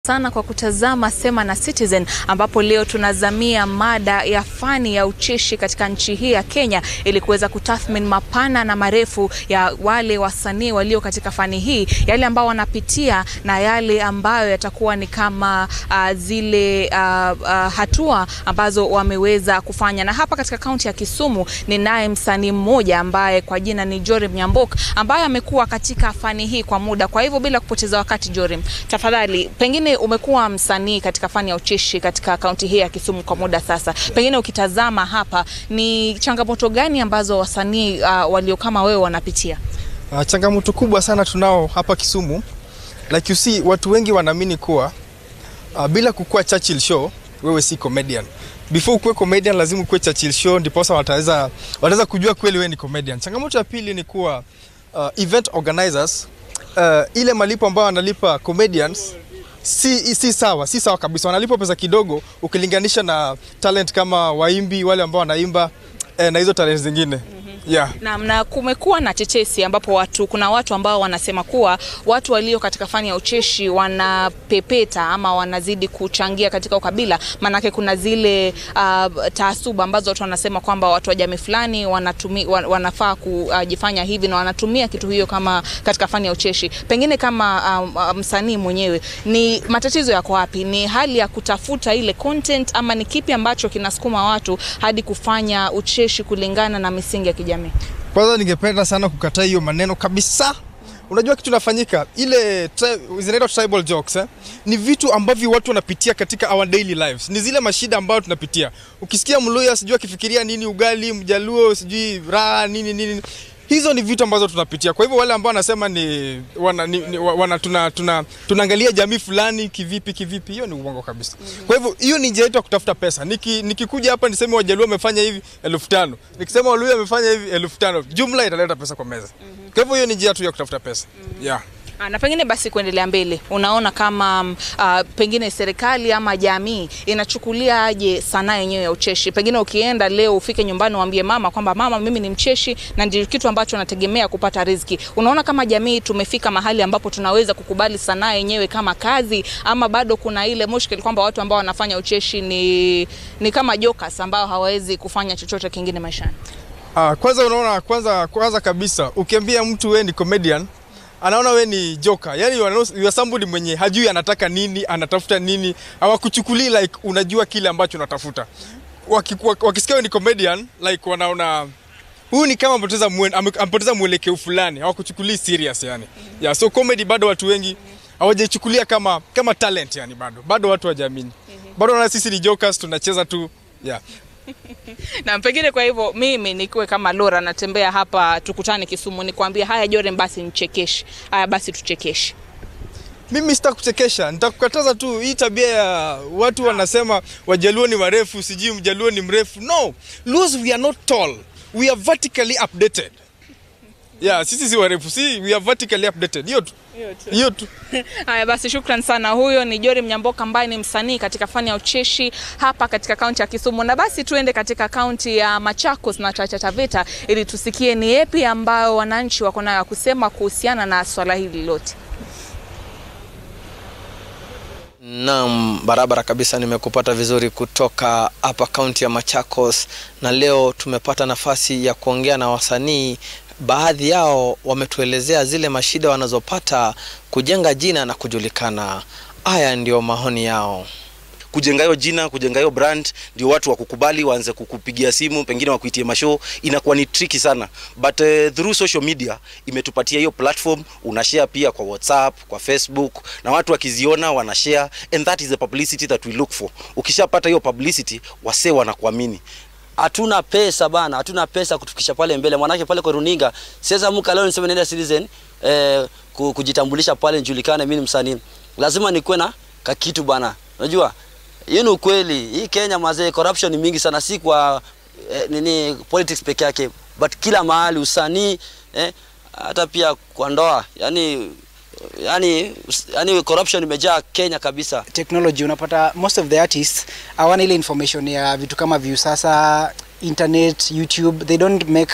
sana kwa kutazama Sema na Citizen ambapo leo tunazamia mada ya fani ya ucheshi katika nchi hii ya Kenya ili kuweza kutathmini mapana na marefu ya wale wasanii walio katika fani hii, yale ambao wanapitia na yale ambayo yatakuwa ni kama uh, zile uh, uh, hatua ambazo wameweza kufanya. Na hapa katika kaunti ya Kisumu ni naye msanii mmoja ambaye kwa jina ni Jorim Nyambok ambaye amekuwa katika fani hii kwa muda. Kwa hivyo bila kupoteza wakati, Jorim, tafadhali pengine umekuwa msanii katika fani ya ucheshi katika kaunti hii ya Kisumu kwa muda sasa, pengine ukitazama hapa, ni changamoto gani ambazo wasanii uh, walio kama wewe wanapitia? Uh, changamoto kubwa sana tunao hapa Kisumu. Like you see, watu wengi wanaamini kuwa uh, bila kukua Churchill show wewe si comedian. Before ukuwe comedian lazima ukuwe Churchill show ndiposa wataweza wataweza kujua kweli wewe ni comedian. Changamoto ya pili ni kuwa uh, event organizers uh, ile malipo ambayo wanalipa comedians si, si sawa, si sawa kabisa. Wanalipwa pesa kidogo ukilinganisha na talent kama waimbi wale ambao wanaimba eh, na hizo talent zingine yeah. Na, na kumekuwa na tetesi ambapo watu kuna watu ambao wanasema kuwa watu walio katika fani ya ucheshi wanapepeta ama wanazidi kuchangia katika ukabila. Maanake kuna zile uh, taasuba ambazo watu wanasema kwamba watu wa jamii fulani wanatumi, wan, wanafaa kujifanya hivi na wanatumia kitu hiyo kama katika fani ya ucheshi. Pengine kama uh, msanii mwenyewe, ni matatizo yako wapi? Ni hali ya kutafuta ile content ama ni kipi ambacho kinasukuma watu hadi kufanya ucheshi kulingana na misingi ya kijamii? Kwanza ningependa sana kukataa hiyo maneno kabisa. Unajua kitu nafanyika ile zinaitwa tribal jokes eh? Ni vitu ambavyo watu wanapitia katika our daily lives, ni zile mashida ambayo tunapitia. Ukisikia Mluya sijui akifikiria nini ugali, Mjaluo sijui raha nini nini, hizo ni vitu ambazo tunapitia. Kwa hivyo wale ambao wanasema ni, wana, ni, ni wana, tuna, tuna, tunaangalia jamii fulani kivipi kivipi, hiyo ni uongo kabisa. Kwa hivyo hiyo ni njia yetu ya kutafuta pesa. Niki, nikikuja hapa niseme Wajaluo wamefanya hivi elfu tano nikisema Waluya wamefanya hivi elfu tano jumla italeta pesa kwa meza. Kwa hivyo hiyo ni njia tu ya kutafuta pesa yeah. Na pengine basi kuendelea mbele, unaona kama uh, pengine serikali ama jamii inachukulia aje sanaa yenyewe ya ucheshi? Pengine ukienda leo ufike nyumbani uambie mama kwamba mama, mimi ni mcheshi na ndio kitu ambacho nategemea kupata riziki. Unaona kama jamii tumefika mahali ambapo tunaweza kukubali sanaa yenyewe kama kazi, ama bado kuna ile mushkil kwamba watu ambao wanafanya ucheshi ni, ni kama jokers ambao hawawezi kufanya chochote kingine maishani? Uh, kwanza unaona, kwanza kwanza kabisa ukiambia mtu wewe ni comedian anaona we ni joker, yani you are somebody mwenye hajui anataka nini, anatafuta nini, hawakuchukulii like unajua kile ambacho unatafuta. Wakisikia we ni comedian like wanaona huyu ni kama amepoteza mwen, amepoteza mwelekeo fulani, hawakuchukulii serious yani. Yeah, so comedy bado watu wengi hawajaichukulia kama kama talent yani, bado bado watu hawajaamini, bado wanaona sisi ni jokers, tunacheza tu yeah. na pengine kwa hivyo mimi nikiwe kama Lora natembea hapa tukutane Kisumu nikwambie haya Jorem basi nichekeshe haya basi tuchekeshe mimi sitakuchekesha nitakukataza tu hii tabia ya watu wanasema wajaluo ni warefu sijui mjaluo ni mrefu no Luos we are not tall we are vertically updated yeah sisi si warefu si we are vertically updated hiyo tu hiyo tu. Haya basi, shukran sana. Huyo ni Jorim Nyamboka ambaye ni msanii katika fani ya ucheshi hapa katika kaunti ya Kisumu. Na basi tuende katika kaunti ya Machakos na Taita Taveta ili tusikie ni yepi ambayo wananchi wako nayo kusema kuhusiana na swala hili lote. Naam, barabara kabisa, nimekupata vizuri kutoka hapa kaunti ya Machakos, na leo tumepata nafasi ya kuongea na wasanii baadhi yao wametuelezea zile mashida wanazopata kujenga jina na kujulikana. Haya ndio maoni yao. Kujenga hiyo jina, kujenga hiyo brand, ndio watu wakukubali, waanze kukupigia simu, pengine wakuitie mashow, inakuwa ni tricky sana, but uh, through social media imetupatia hiyo platform. Unashare pia kwa WhatsApp, kwa Facebook, na watu wakiziona wanashare, and that is the publicity that we look for. Ukishapata hiyo publicity, wasee wanakuamini hatuna pesa bana, hatuna pesa kutufikisha pale mbele. Mwanake pale kwa runinga, siweza muka leo niseme nenda Citizen eh, kujitambulisha pale nijulikane mimi ni msanii. Lazima nikuwe na kakitu bana. Unajua? Hiyo ni ukweli. Hii Kenya mazee corruption ni mingi sana si kwa eh, nini politics peke yake, but kila mahali usanii eh, hata pia kwa ndoa. Yaani yani, yani corruption imejaa Kenya kabisa. Technology unapata most of the artists hawana ile information ya vitu kama view sasa internet, YouTube, they don't make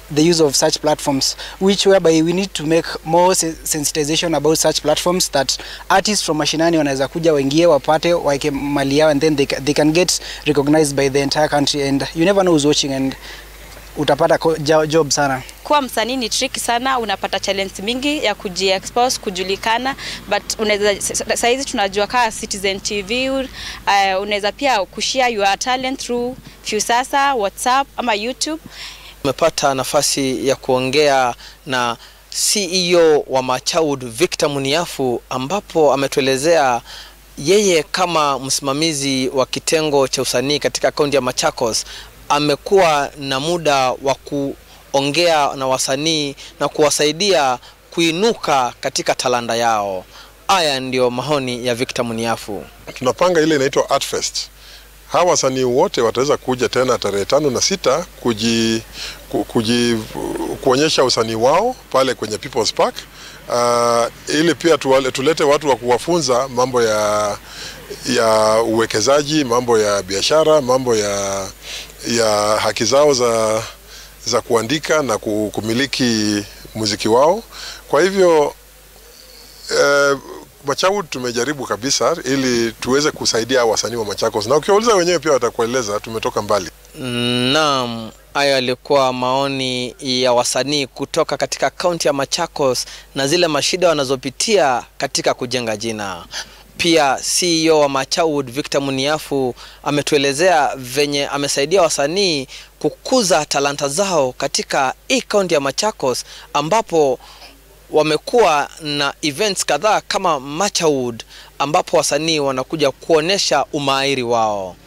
the use of such platforms, which whereby we need to make more se- sensitization about such platforms that artists from mashinani wanaweza kuja waingie wapate waeke mali yao and then they, ca- they can get recognized by the entire country and you never know who's watching and utapata ko- jo- job sana. kuwa msanii ni tricky sana, unapata challenge mingi ya kujiexpose, kujulikana, but unaweza saa hizi tunajua kaa Citizen TV uh, unaweza pia kushare your talent through Viusasa, WhatsApp ama YouTube. Tumepata nafasi ya kuongea na CEO wa Machaud Victor Muniafu, ambapo ametuelezea yeye kama msimamizi wa kitengo cha usanii katika kaunti ya Machakos amekuwa na muda wa kuongea na wasanii na kuwasaidia kuinuka katika talanta yao. Haya ndiyo maoni ya Victor Muniafu. tunapanga ile inaitwa Art Fest. Hawa wasanii wote wataweza kuja tena tarehe tano na sita kuji, ku- kuji, kuonyesha usanii wao pale kwenye People's Park uh, ili pia tuwale, tulete watu wa kuwafunza mambo ya ya uwekezaji, mambo ya biashara, mambo ya ya haki zao za za kuandika na ku- kumiliki muziki wao. Kwa hivyo eh, Machaud tumejaribu kabisa ili tuweze kusaidia wasanii wa Machakos, na ukiwauliza wenyewe pia watakueleza tumetoka mbali. Naam, hayo yalikuwa maoni ya wasanii kutoka katika kaunti ya Machakos na zile mashida wanazopitia katika kujenga jina. Pia CEO wa Machaud Victor Muniafu ametuelezea venye amesaidia wasanii kukuza talanta zao katika hii kaunti ya Machakos ambapo wamekuwa na events kadhaa kama Machaud ambapo wasanii wanakuja kuonesha umahiri wao.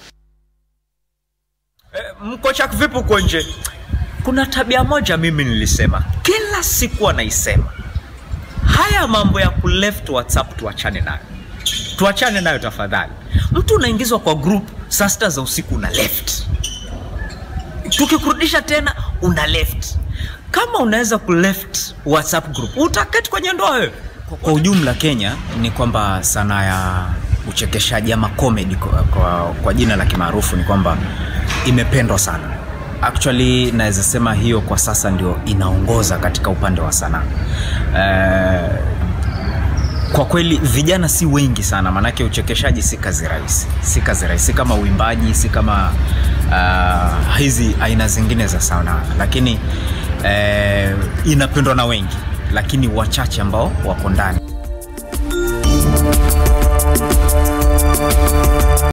mko chak vipi huko nje kuna tabia moja mimi nilisema kila siku anaisema haya mambo ya kuleft whatsapp tuachane nayo tuachane nayo tafadhali mtu unaingizwa kwa group saa sita za usiku una left tukikurudisha tena una left kama unaweza kuleft whatsapp group utaketi kwenye ndoa wewe kwa ujumla kenya ni kwamba sanaa ya uchekeshaji ama comedy kwa, kwa, kwa jina la kimaarufu ni kwamba imependwa sana actually naweza sema hiyo kwa sasa ndio inaongoza katika upande wa sanaa eh, kwa kweli vijana si wengi sana maanake uchekeshaji si kazi rahisi si kazi rahisi si kama uimbaji si kama uh, hizi aina zingine za sanaa lakini eh, inapendwa na wengi lakini wachache ambao wako ndani